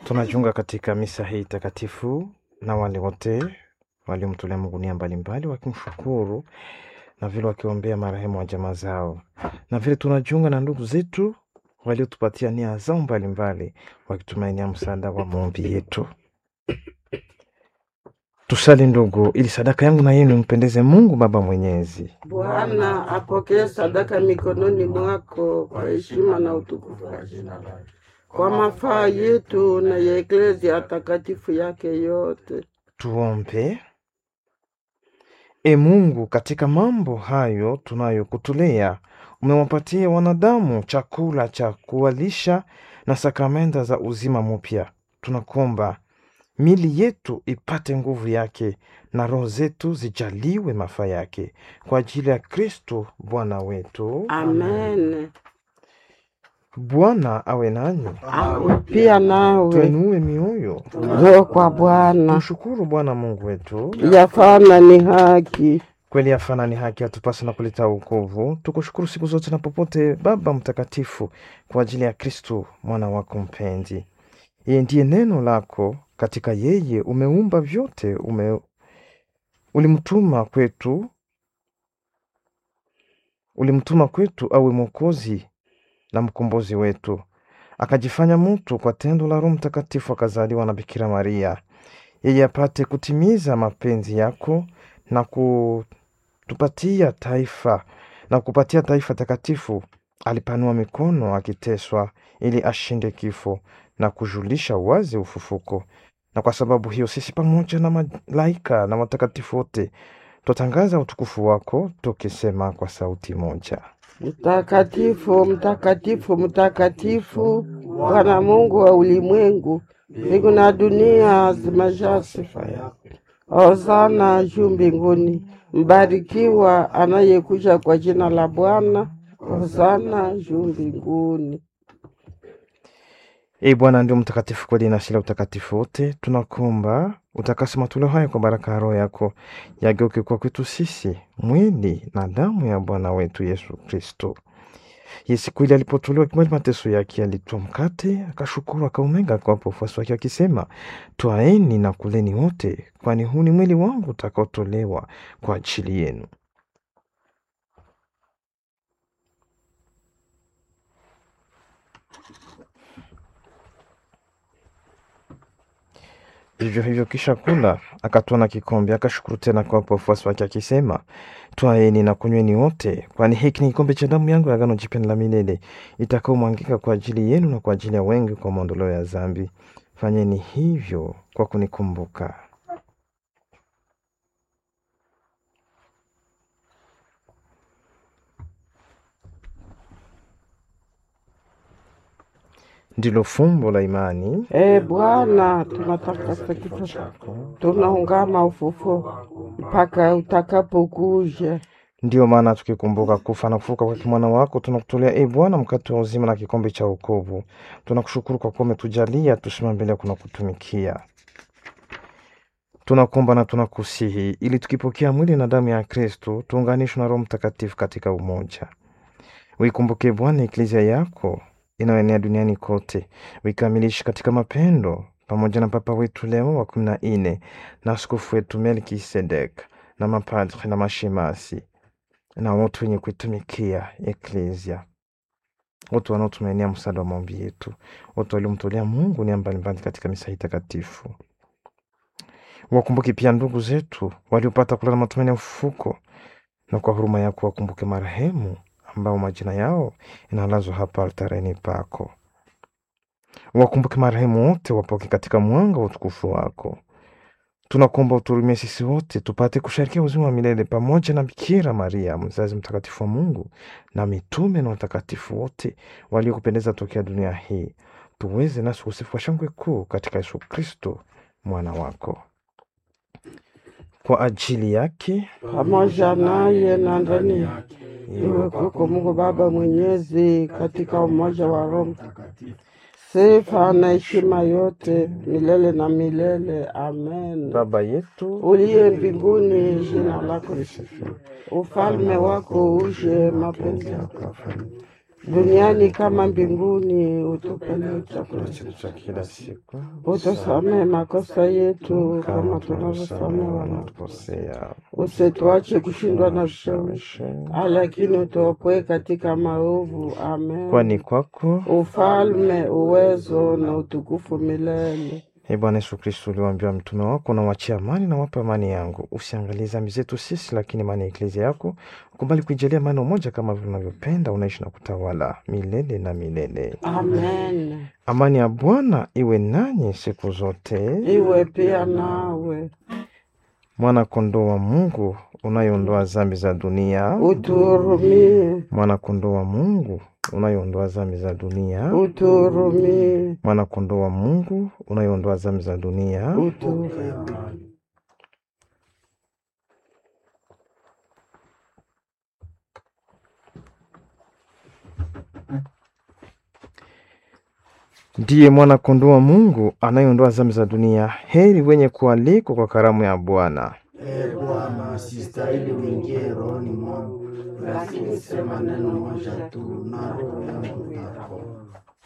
Tunajiunga katika misa hii takatifu na wale wote waliomtolea Mungu nia mbalimbali wakimshukuru na vile wakiombea marehemu wa jamaa zao, na vile tunajiunga na ndugu zetu waliotupatia nia zao mbalimbali wakitumainia msaada wa maombi yetu. Tusali ndugu, ili sadaka yangu na yenu mpendeze Mungu Baba Mwenyezi. Bwana apokee sadaka mikononi mwako kwa heshima na utukufu wa jina lake, kwa mafaa yetu na ya eklezia takatifu yake yote. Tuombe. E Mungu, katika mambo hayo tunayokutolea, umewapatia wanadamu chakula cha kuwalisha na sakramenta za uzima mpya. Tunakuomba mili yetu ipate nguvu yake na roho zetu zijaliwe mafaa yake, kwa ajili ya Kristo Bwana wetu. Amen. Bwana awe nanyi, Awe pia nawe tuinue mioyo, roho kwa Bwana, mshukuru Bwana Mungu wetu. yafana ni haki. Kweli afana ni haki atupasa na kuleta wokovu. Tukushukuru siku zote na popote, Baba Mtakatifu, kwa ajili ya Kristo mwana wako mpenzi. Yeye ndiye neno lako, katika yeye umeumba vyote, ume ulimtuma kwetu, ulimtuma kwetu awe mwokozi na mkombozi wetu. Akajifanya mtu kwa tendo la Roho Mtakatifu, akazaliwa na Bikira Maria, yeye apate kutimiza mapenzi yako na kutupatia taifa na kupatia taifa takatifu. Alipanua mikono akiteswa, ili ashinde kifo na kujulisha wazi ufufuko. Na kwa sababu hiyo sisi pamoja na malaika na watakatifu wote twatangaza utukufu wako tukisema kwa sauti moja: Mtakatifu, mtakatifu, mtakatifu, Bwana Mungu wa ulimwengu, mbingu na dunia zimejaa sifa yako. Hosana juu mbinguni, mbarikiwa anayekuja kwa jina la Bwana. Hosana juu mbinguni. Ee Bwana ndio mtakatifu kweli na sila utakatifu wote, tunakuomba utakase matoleo haya kwa baraka ya Roho yako, yageuke kwa kwetu sisi mwili na damu ya Bwana wetu Yesu Kristo. Ye siku ile alipotolewa kimwili mateso yake, alitoa mkate, akashukuru, akaumega, akawapa wafuasi wake akisema, twaeni na kuleni wote, kwani huu ni mwili wangu utakaotolewa kwa ajili yenu. Vivyo hivyo kisha kula, akatwaa na kikombe, akashukuru tena akawapa wafuasi wake akisema, twaeni na kunyweni wote, kwani hiki ni kikombe cha damu yangu ya agano jipya la milele, itakaomwangika kwa ajili yenu na kwa ajili ya wengi kwa maondoleo ya dhambi. Fanyeni hivyo kwa kunikumbuka. Ndilo fumbo la imani. E Bwana, tunatakasa kifo chako, tunaungama ufufuo mpaka utakapokuja. Ndiyo maana tukikumbuka kufa na kufuka kwa mwana wako, tunakutolea e Bwana mkate wa uzima na kikombe cha wokovu. Tunakushukuru kwa kuwa umetujalia tusimame mbele yako na kutumikia. Tunakuomba na tunakusihi, ili tukipokea mwili na damu ya Kristo tuunganishwe na Roho Mtakatifu katika umoja. Uikumbuke Bwana eklezia yako inayoenea duniani kote, uikamilishe katika mapendo, pamoja na Papa wetu Leo wa kumi na nne na askofu wetu Melkisedek na mapadri na mashemasi na wote wenye kuitumikia eklezia, wote wanaotumainia msaada wa maombi yetu, wote waliomtolea Mungu nia mbalimbali katika misa hii takatifu. Wakumbuke pia ndugu zetu waliopata kulala matumaini ya ufufuko, na kwa huruma yako wakumbuke marehemu ambao majina yao inalazwa hapa altareni pako. Wakumbuke marehemu wote, wapoke katika mwanga wa utukufu wako. Tunakuomba uturumie sisi wote tupate kusharikia uzima wa milele pamoja na Bikira Maria mzazi mtakatifu wa Mungu na mitume na watakatifu wote waliokupendeza tokea dunia hii, tuweze nasi usifu wa shangwe kuu katika Yesu Kristo mwana wako. Kwa ajili yake pamoja naye na ndani yake, iwe kwako Mungu Baba Mwenyezi, katika umoja wa Roho Mtakatifu, sifa na heshima yote milele na milele. Amen. Baba yetu Uliye mbinguni, jina lako lisifiwe, ufalme wako uje, mapenzi yako yafanyike duniani kama mbinguni. Utupe leo chakula chakula chetu cha kila siku, utusamehe makosa yetu kama kama tunavyosamehe tunavyosamehe wana wanaotukosea, usituache kushindwa na vishawishi, ushawishi, lakini utuopoe katika maovu. Amen. kwani kwako ufalme, uwezo na utukufu milele. E Bwana Yesu Kristo, uliwaambia mtume wako, nawachia amani na wapa amani yangu, usiangalie dhambi zetu sisi, lakini imani ya eklezia yako ukubali kuijalia amani umoja, kama vile unavyopenda, unaishi na kutawala milele na milele. Amen. Amani ya Bwana iwe nanyi siku zote. Iwe pia nawe, Mwana kondoo wa Mungu unayeondoa dhambi za dunia, utuhurumie, mwana kondoo wa Mungu unayeondoa dhambi za dunia, utuhurumie, mwana kondoo wa Mungu unayeondoa dhambi za dunia. utuhurumie. ndiye mwana kondoo wa Mungu anayeondoa dhambi za dunia. Heri wenye kualikwa kwa karamu ya Bwana. Ee Bwana, sistahili uingie rohoni mwangu, lakini sema neno moja tu na roho yangu itapona.